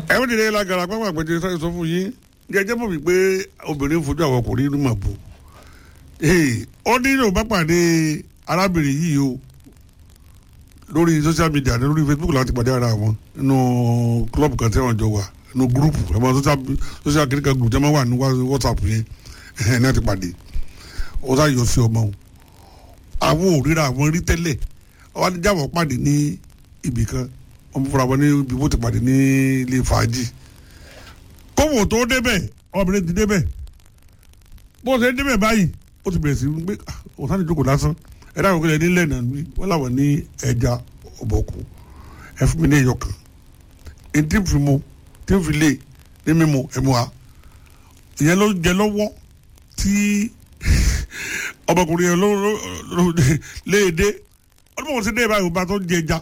ẹ ó dìde lágara pápá àpẹjẹ sáré sọ fún yín jẹjẹ mọ̀ wípé obìnrin fojú àwọn ọkùnrin inú mà bò ó ní ìlú bá pàdé arábìnrin yìí o lórí social media ní lórí facebook láti pàdé ara wọn nínú club kan tí wọn jọ wà nínú group ẹ̀mọ social kìnìkan group jẹ́ máa wà ní whatsapp yẹn ẹ̀hìn náà ti pàdé ó sá yọ sí ọmọ o àwọn òrìra àwọn rí tẹ́lẹ̀ wọ́n á ní jáwọ́ pàdé ní ibì kan wọ́n fúnra wọn ní ibi bó ti pàdé ní ilé fàájì kówó tó débẹ̀ ọmọbìnrin ti débẹ̀ bó ṣe débẹ̀ báyìí ó ti bẹ̀rẹ̀ sí í gbé ọ̀sán ìjókòó lásán ẹ̀dá àwọn òkèlè nílẹ̀ náà ní wọ́n làwọn ní ẹja ọ̀bọ̀kù ẹ fún mi ní ẹyọ kan èyí tí ń fi mu tí ń fi lé ní mímu ẹ̀mú wa ìyẹn ló jẹ lọ́wọ́ tí ọmọkùnrin yẹn ló léèdé ọdún mọ̀ sí dé báyìí ọba tó ń jẹ ẹja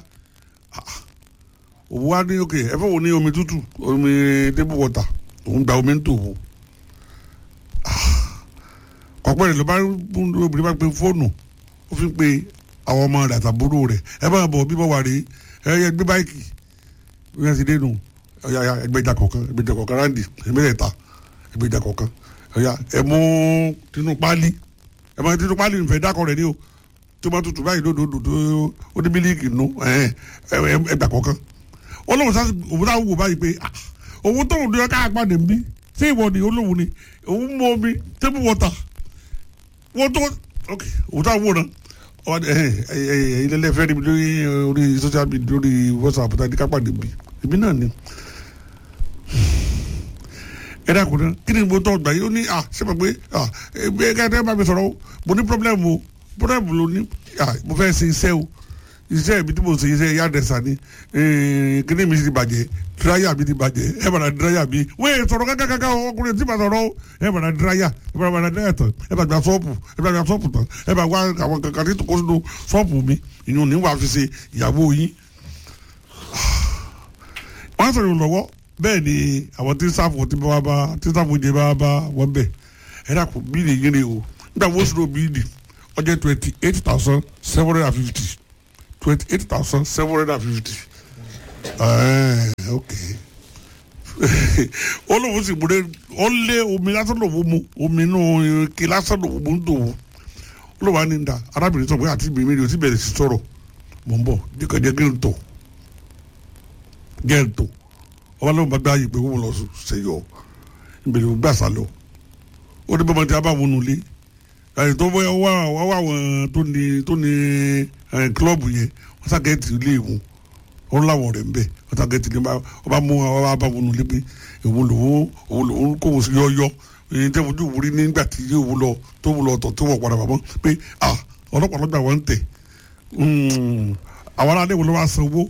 òwú wa ní òkè ẹ fẹ́ wo ní omi tútù omi table water òun gba omi ń tò wò ọ̀pẹ́ rẹ̀ ló bá obìnrin bá pe fóònù ó fi ń pe àwọn ọmọ rẹ̀ àtàbúrò rẹ̀ ẹ bá bọ̀ bíbọ̀ wà rí ẹ yẹ gbé báyìkì bí wọ́n ti dé nù ọ̀yà ẹgbẹ́jà kọ̀ọ̀kan ẹgbẹ́jà kọ̀ọ̀kan ráǹdì ẹgbẹ́jà ẹgbẹ́jà kọ̀ọ̀kan ọ̀yà ẹ mú tinú páálí ẹ máa tinú páálí nfẹ̀ dákọ̀ rẹ̀ ní o tó bá tutù báyìí lódòdó tó ó ní mílíkì nù ẹgbà kọ̀ọ̀kan ó lóun sá òun náà wò báyìí pé òun tóun ní ọkà àpàdé ń bí sí ìwọ ni olóhùn ni òun mú omi table water wọ́n tó ok òun tó àwọn náà ilé ẹlẹ́fẹ́ níbi lórí orí social media lórí whatsapp tàbí kápá níbi ibi náà ni ẹ dákun náà kí ni mo tọ́ gbà yìí ó ní à ṣé mo pé à ẹ ká ẹ bá mi sọ̀rọ̀ o mo ní problem o problem ló ní à mo fẹ́ ṣe iṣẹ́ o iṣẹ́ mi tí mo ṣe iṣẹ́ yàdẹ̀sà ni kíní mi ti bàjẹ́ díráyà mi ti bàjẹ́ ẹ bàrà díráyà mi wọ́n yẹ sọ̀rọ̀ kákàkàkà ọkùnrin tí ma sọ̀rọ̀ o ẹ bàrà díráyà ẹ bàrà bàrà díráyà tán ẹ bàrà gba sọ́ọ̀pù ẹ bàrà gba sọ́ọ̀pù tán ẹ bàrà wá àwọn kankan tí kò sínú sọ́ọ̀pù mi ìyún ní wàá fi ṣe ìyàwó yín. wọ́n sọ̀rọ̀ lọ́wọ́ bẹ́ẹ̀ ni àwọn tí sáfù tí bá bá tí sáfù jẹ bá bá wọ́n bẹ̀ ẹ dàpọ̀ bíìlì yín ni o nígbà wọ́n sọ̀rọ̀ bíìlì ọjọ́ twenty eight thousand seven hundred and fifty twenty eight thousand seven hundred and fifty. ok olówó sì múlẹ̀ ó lé omi lásán lòwó mu omi inú ike lásán lòwó mu ń dòwó olówó á ní da arábìnrin sọ pé àti bèmí ni o ti bẹ̀rẹ̀ sí sọ̀rọ̀ mọ̀ ń bọ̀ jẹ́kọ̀jẹ́ gẹ́ǹtò gẹ́ǹtò ọba lóun bá gbá yìí pé wọ́n lọ sẹ́yọ̀ ìbẹ̀rẹ̀ gbà sálọ ó ní bọ́mọdé abáwọn nulẹ̀ àyè tó wá wá wá àwọn tó ní tó ní kílọ̀bù yẹn wọ́n sàgẹ́tì ilé ìwọ̀n wọ́n láwọn rẹ̀ ń bẹ̀ wọ́n sàgẹ́tì ilé wọ́n bá mú wọn wá bá wọn nulẹ̀ pé èwo lòun òun lòun kò wọ́n sí yọ́yọ́ èyí tẹ́ fojú wúrí nígbà tí yóò wú lọ tó wú lọ tọ̀ tó wọ̀ padà bàbọ̀ pé à ọlọ́pàá lọ́gbà wọn ń tẹ̀ àwọn aráàlú wo ló wá sanwó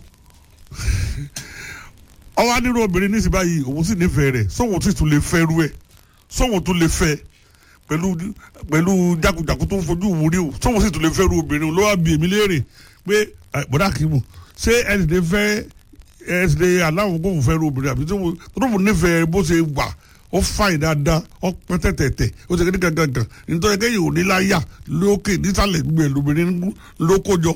ọwọ́ adúrò obìnrin ní síbáyìí òun sì nífẹ̀ẹ́ rẹ̀ sóhun sì tún lè fẹ́ rú ẹ̀ sóhun tún lè fẹ́ pẹ̀lú pẹ̀lú jagunjagun tó ń fojú wúrí o sóhun sì tún lè fẹ́ rú obìnrin ló wá bí èmi léèrè pé bọ́dà kìímù ṣé ẹ sì lè fẹ́ ẹ sì lè aláwọ̀ kó fún fẹ́ rú obìnrin àbí tó fún nífẹ̀ẹ́ bó ṣe wà ó fàìn dáadáa ó pẹ́ tẹ̀tẹ̀tẹ̀ ó ṣe kéde gangan nítorí kẹ́yìn ò ní láyà lókè nísàlẹ̀ gbẹ̀ lóbìnrin ló kójọ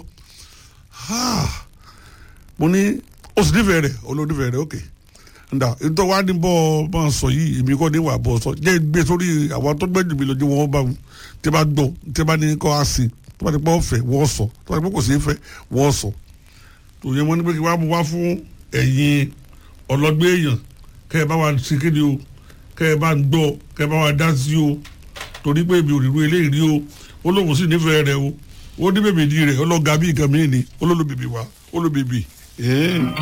mo ní ó sì nífẹ̀ẹ́ rẹ̀ olónífẹ̀ẹ́ rẹ̀ ókè nda nítorí wàá ní bọ́ máa sọ yìí èmi kọ́ ní wà bọ́ sọ jẹ́ gbé sórí àwọn tó gbẹ́jù mi lójú wọn bá mu tí bá gbọ́ tí bá ní kọ́ á sí tí bá ní pọ́ fẹ́ wọ́n sọ tí bá ní pọ́ kò sí fẹ́ wọ́n sọ tòun yẹn wọ́n ní pé kí wàá mú wá fún ẹ̀yin ọlọ́gbẹ́ èèyàn kẹ́ ẹ bá wa ṣe kéde o kẹ́ ẹ bá ń gbọ́ kẹ́ ẹ bá wa dá sí o torí pé èmi ò rí ru eléyìí rí o ó lóun sì nífẹ̀ẹ́ rẹ o ó ní bèbè di rẹ̀ ọlọ́gàá bí nǹkan mìíràn ni ó lólóbèbè wa ó lólóbèbè